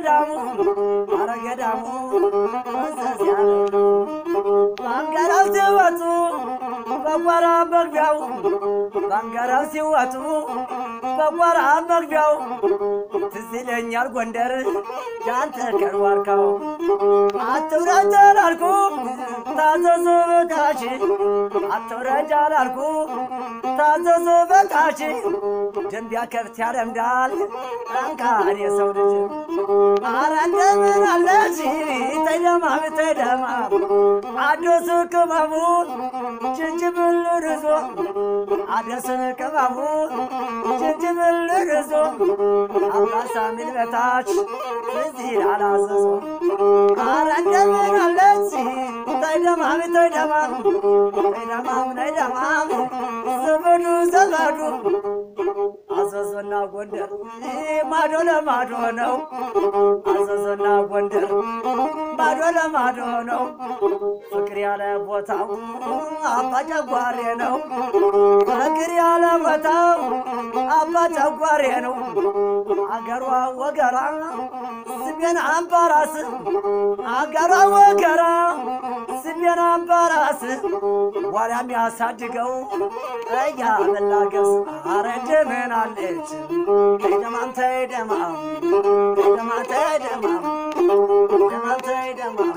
ገዳሙ አረ ገዳሙ ፈሰስ ያለ ነው። ባንገራው ሲወጡ በጓራ መግቢያው ባንገራው ሲወጡ በጓራ መግቢያው ትዝ ይለኛል ጎንደር ጃንተ ከርዋርካው አትውረድ አላልኩ ታዘዙ በታች አትውረድ አላልኩ ታዘዙ በታች ደንቢያ ከብት ያለምዳል አንካር የሰው ልጅ አረ እንደምን አለች ተደማም ተደማም አዲሱ ቅመሙ ጅንጅብል ርዞ አዲሱን ቅመሙ ጅንጅብል ርዞ አምባሳ ሚል በታች እዚህ አላዘዞ አረ እንደምን አለች ተደማም ተደማም ተደማም ተደማም ዘመዱ ዘመዱ አዘዞና ጎንደር ማዶ ለማዶ ነው። አዘዞና ጎንደር ማዶ ለማዶ ነው። ፍቅር ያለ ቦታው አባ ጨጓሬ ነው። ፍቅር ያለ ቦታው አባ ጨጓሬ ነው። አገሯ ወገራ ስሜን አምባራስ አገሯ ወገራ ስሜን አምባራስ ዋላ የሚያሳድገው እያ መላገስ አረ እንደምን አለች ተይደማም ተይደማም ተይደማም ተይደማም ተይደማም ተይደማም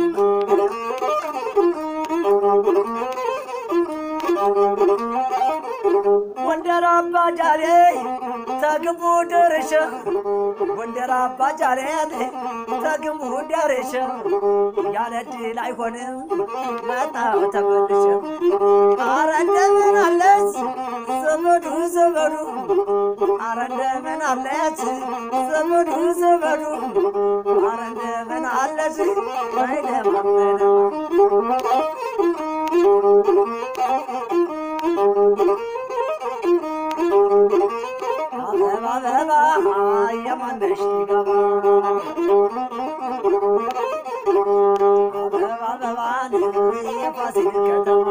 ጎንደር አባ ጃሌ ተግቡ ደርሼ ጎንደር አባ ጃሌ ተግቡ ደርሼ ያለ ድል አይሆንም መጣሁ ተመልሼ አረ እንደምን አለች ዘመዱ ዘመዱ አረ እንደምን አለች ዘመዱ ዘመዱ አረ እንደምን አለች አይደማም አይደማም አበባ አበባ የማነሽ ገባ አበባ አበባን የፋሲል ከተማ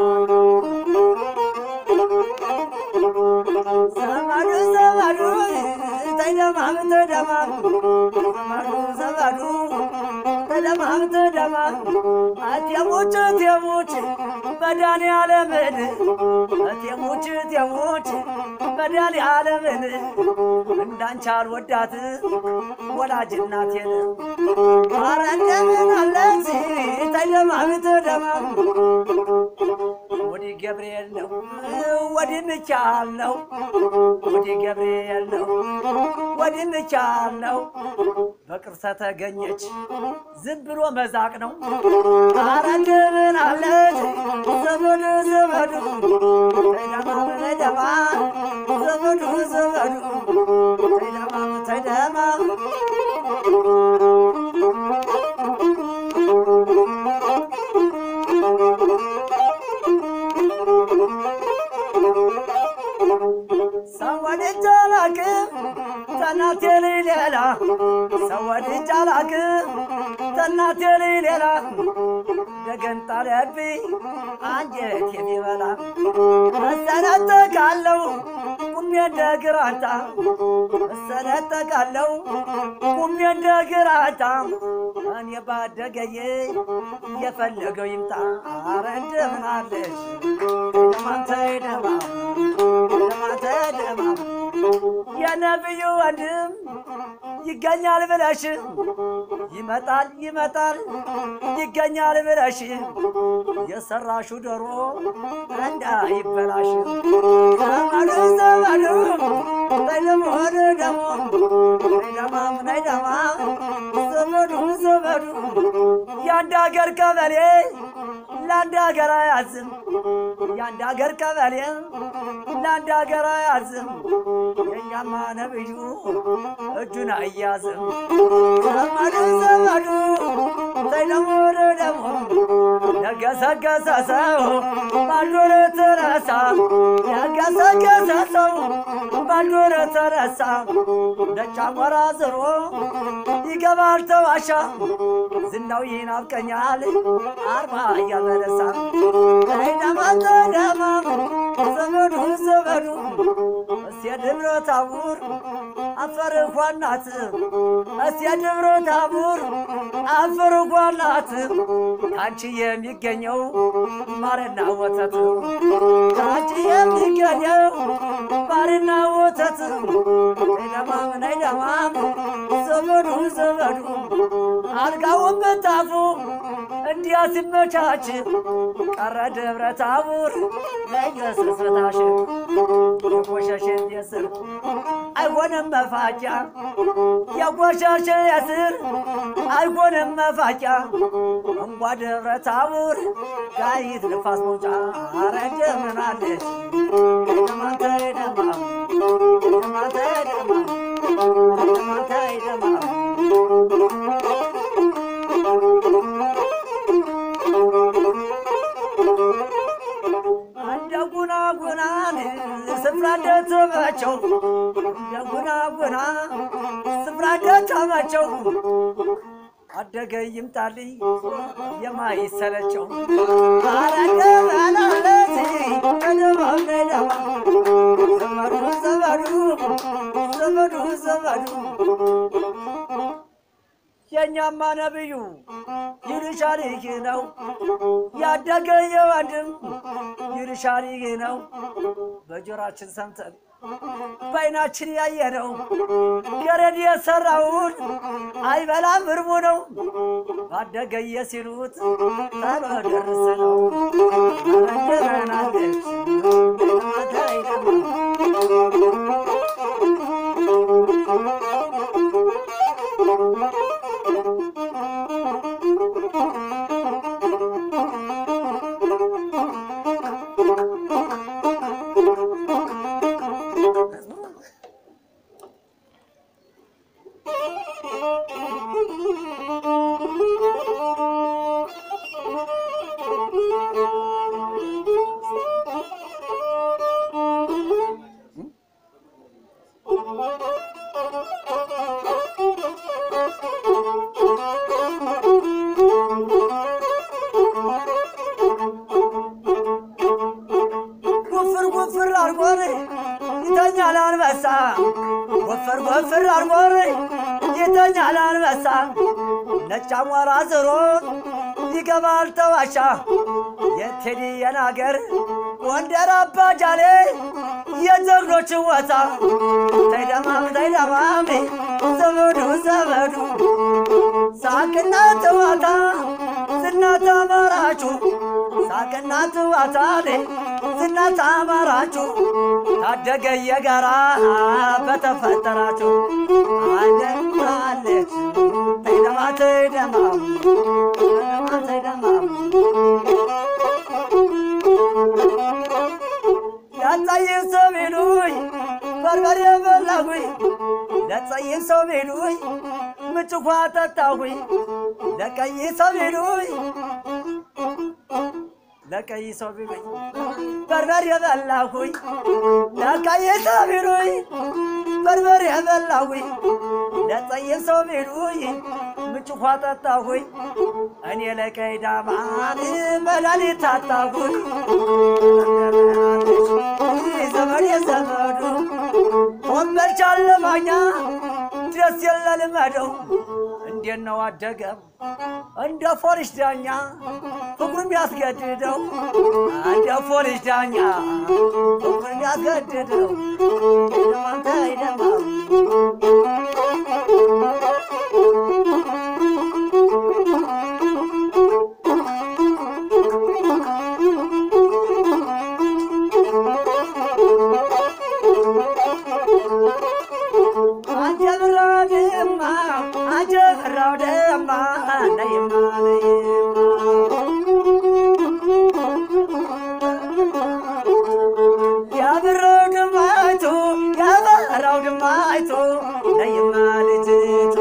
ዘመዱ ዘመዱ ተደማም ተደማም ዘመዱ ዘመዱ ተደማም ተደማም አቴሞች እቴሞች መድኃኒዓለምን እቴሞች እቴሞች መድኃኒዓለምን እንዳንቺ አልወዳት ወላጅ እናቴን ኧረ እንደምን አለች ተደማም ተደማም ወዲህ ገብርኤል ነው ወዲህ ሚካኤል ነው ወዲህ ገብርኤል ነው ወዲህ ሚካኤል ነው በቅርሰ ተገኘች ዝም ብሎ መዛቅ ነው። ኧረ እንደምን አለች ዘመዱ ዘመዱ ተይደማም ተይደማ ዘመዱ ዘመዱ ተይደማም ተይደማም ሰው ወድጄ አላውቅም ከእናቴ ልጅ ሌላ ሰው ወድጄ አላውቅም ከእናቴ ልጅ ሌላ ደገን ጣለብኝ አንጀት የሚበላ እሰነጠቃለሁ ቁሜ እንደ ግራታ እሰነጠቃለሁ ቁሜ እንደ ግራታ እኔ ባደገዬ የፈለገው ይምጣ አረ እንደምን አለሽ ደማም ተይደማም ደማም ተይደማም የነብዩ ወንድም ይገኛል ብለሽ ይመጣል ይመጣል ይገኛል ብለሽ የሰራሹ ዶሮ እንዳይበላሽ ዘመዱ ዘመዱ ተይደሞን ደሞ ነይደማም ነይደማም ዘመዱ ዘመዱ የአንድ ሀገር ቀበሌ ለአንድ ሀገር አያዝም የአንድ ሀገር ቀበሌ ለአንድ ሀገር አያዝም የእኛማ ነብዩ እጁን አያዝም ዘመዱ ዘመዱ ተይደሞ ደሞ የገሰገሰ ሰው ባንዶር ተረሳ የገሰገሰ ሰው ባንዶር ተረሳ ነጭ አሞራ ዝሮ ይገባል ተዋሻ ዝናው ይናፍቀኛል አርባ እያበረሳ ተይደማ ተይደማ ዘመዱ ዘመዱ እስየ ደብረ ታቦር አፈር እንኳን ናት እስቲ ደብረ ታቦር አፈር እንኳን ናት ከአንቺ የሚገኘው ማርና ወተት ከአንቺ የሚገኘው ማርና ወተት ነይደማም ነይደማም ዘመዱ ዘመዱ አልጋውን በታፉ እንዲያ ሲመቻች ቀረ ደብረ ታቦር ለገሰስበታሽ የቆሸሸ የስር አይሆንም መፋጫ የቆሸሸ የስር አይሆንም መፋጫ እንኳ ደብረ ታቦር ጋይት ንፋስ መውጫ አረ እንደምን አለች ደማንተ ደማ ደማንተ ደማ ደማንተ ደማ እንደ ጉና ጉናን ስፍራ እንደተመቸው እንደ ጉና ጉና ስፍራ እንደተመቸው አደገ ይምጣልኝ የማይሰለቸው አረገ በላለት ከደማም ነደማ ዘመዱ ዘመዱ ዘመዱ ዘመዱ የእኛማ ነብዩ ይልሻል ይህ ነው ያደገ የወንድም ይልሻል ይህ ነው በጆራችን ሰምተን በዓይናችን ያየነው ገረድ የሰራውን አይበላም እርሙ ነው ባደገየ ሲሉት ጣሎ ደርስ ነው ረንደረናለች ወፍር ወፍር አርጎር ይተኛል አንበሳ ወፍር ወፍር አርጎር ይተኛል አንበሳ ነጭ አሞራ ዝሮ ይገባል ተዋሻ የቴዲ የናገር ጎንደር አባጃሌ የጀግኖች ወታ ተይደማም ተይደማም ዘመዱ ዘመዱ ሳቅና ተዋታ ዝናት አማራችሁ ሳቅና ትዋታ ዝናት አማራችሁ ታደገ የጋራ በተፈጠራችሁ አለች ተይደማ ተይደማም ተይደማ ተይደማም ለጸይም ሰው ቢሉኝ በርበሬ በላሁኝ ለጸይም ሰው ቢሉኝ ምጭኳ ጠጣሁኝ ለቀይ ሰው ቢሉኝ ለቀይ ሰው ቢሉኝ በርበሬ በላሁኝ ለቀይ ሰው ቢሉኝ በርበሬ በላሁኝ ለጸይም ሰው ቢሉኝ ምጭኳ ጠጣሁኝ እኔ ለቀይ ዳማን መድኃኒት ታጣሁኝ ዘመድ የዘመዱ ወንበር ቻለማኛ ደስ የለልመደው እንዴት ነው አደገም እንደ ፖሊስ ዳኛ ፍቅሩም ያስገድደው እንደ ፖሊስ ዳኛ ፍቅሩም ያስገድደው ደማንተ ይደማም አጀብራው ደማ አጀብራው ደማ ነይማ ያብራው ድማይቱ ያበራው ድማይቱ ነይማ ልጅቱ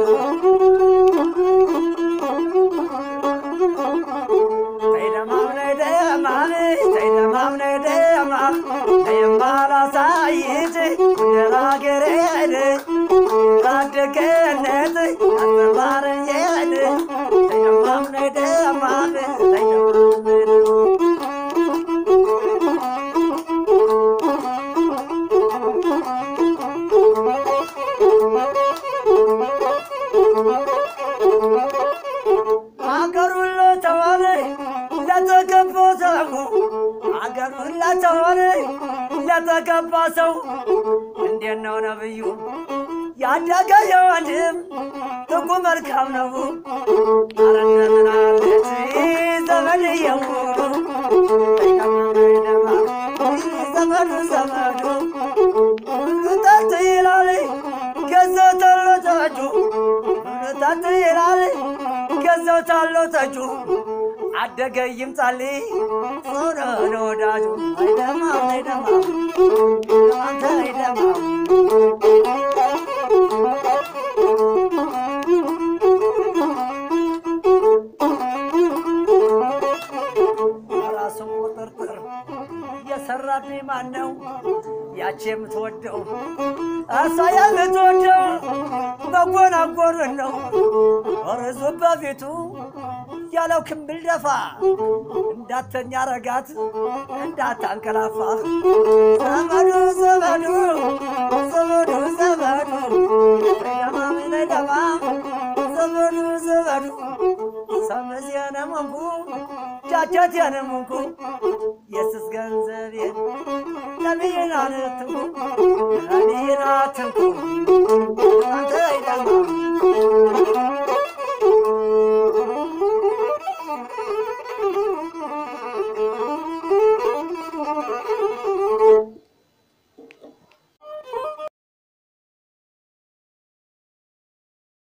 ተይደማም ነይደማም ተይደማም ነይደማም ነይማ ላሳይት እንደራገሬን ታደገነት አትባረየን ተይደማም ነይደ አገሩን ለተዋለ ለተገባ ሰው አገሩን ለተዋለ ለተገባ ሰው እንዴት ነው ነብዩ ያደገ የወንድም ጥቁ መልካም ነው አረነምናለች ዘመድየው ዘመዱ ዘመዱ ጠጥ ይላል ገዛው ተሎ ተጁ ጠጥ ይላል ገዛው ታሎ ተጁ አደገ ይምጣልኝ ጾረ ለወዳጁ አይደማ አይደማ አንተ አይደማ ራሱን ቁጥርጥር የሰራብኝ ማን ነው? ያቺ የምትወደው እሷ የምትወደው መጎናጎርን ነው። እርሱ በፊቱ ያለው ክምብል ደፋ እንዳተኛ ረጋት እንዳታንቀላፋ ዘመዱ ዘመዱ ዘመዱ ዘመዱ ደማም ደማ ዘመዱ ዘመዱ ሰመዚያነ መንኩ ቻቻት ያነ መንኩ የስስ ገንዘቤን ነቢይን አትንኩ ነቢይን አትንኩ አንተ አይደማ